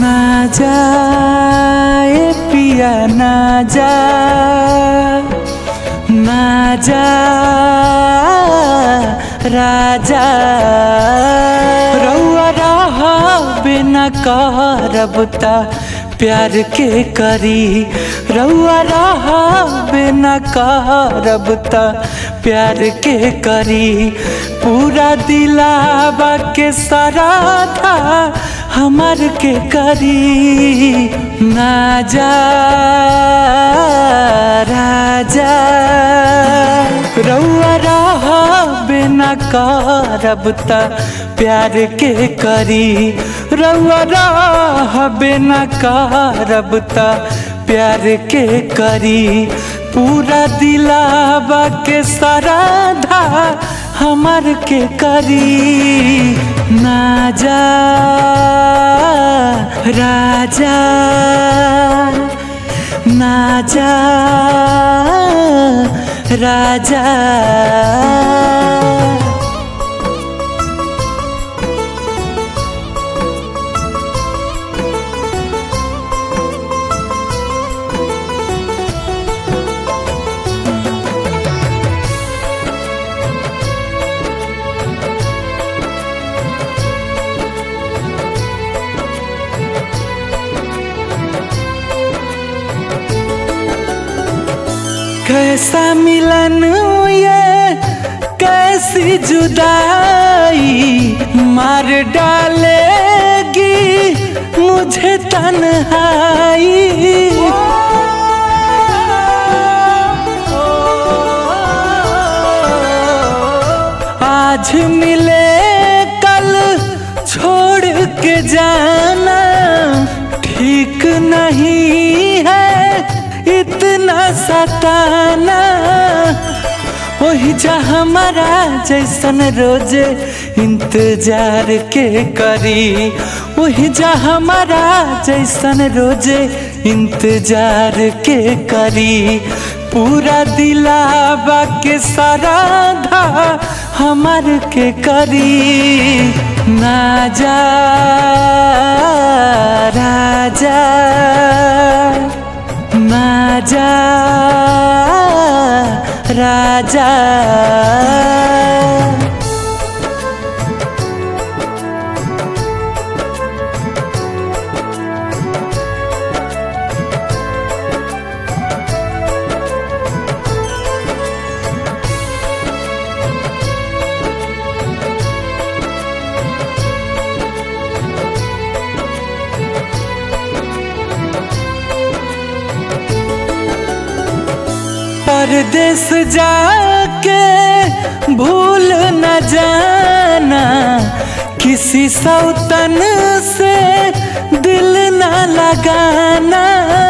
ना जाए पिया ना जा ना जा राजा रउआ रह बिना करब ता प्यार के करी रउआ रह बिना करब ता प्यार के करी पूरा दिलावा के सराधा हमार के करी ना जा राजा रउआ रह बिना करब ता प्यार के करी रउआ रह बिना करब ता प्यार के करी पूरा दिलावा के सराधा हमार के करी ना जा राजा ना जा राजा कैसा मिलन ये कैसी जुदाई मार डालेगी मुझे तन्हाई आज मिले कल छोड़ के जाना ठीक नहीं है इतना सताना वही जा हमारा जैसन रोज इंतजार के करी वही जा हमारा जैसन रोज इंतजार के करी पूरा दिलावा के सराधा हमार के करी ना जा राजा ना जा राजा परदेश जाके भूल न जाना किसी सौतन से दिल न लगाना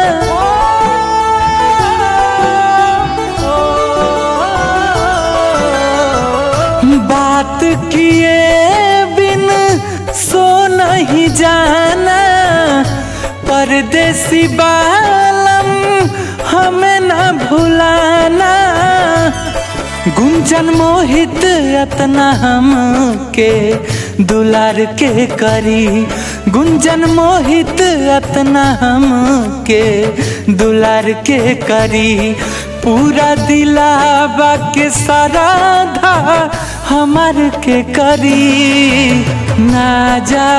बात किए बिन सो नहीं जाना परदेसी बालम हमें न भुलाना गुंजन मोहित अतना हम के दुलार के करी गुंजन मोहित अतना हम के दुलार के करी पूरा दिलावा के सराधा हमार के करी ना जा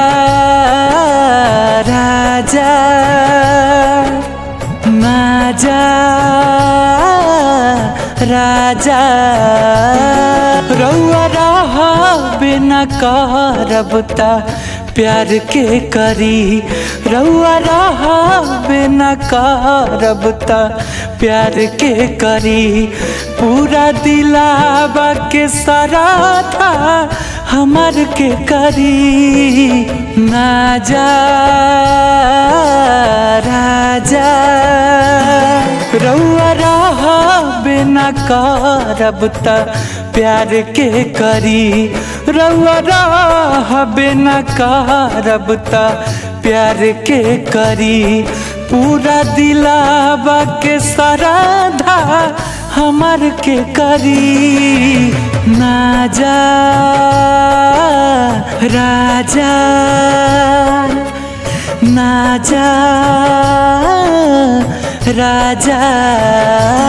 राजा ना जा राजा रउआ रह बिना करब ता प्यार के करी रउआ रह बिना करब ता प्यार के करी पूरा दिलावा के सराधा हमार के करी ना जा राजा रउआ रह बिना करब ता प्यार के करी रउआ रह बिना करब ता प्यार के करी पूरा दिलावा के सराधा हमार के करी ना जा राजा ना जा राजा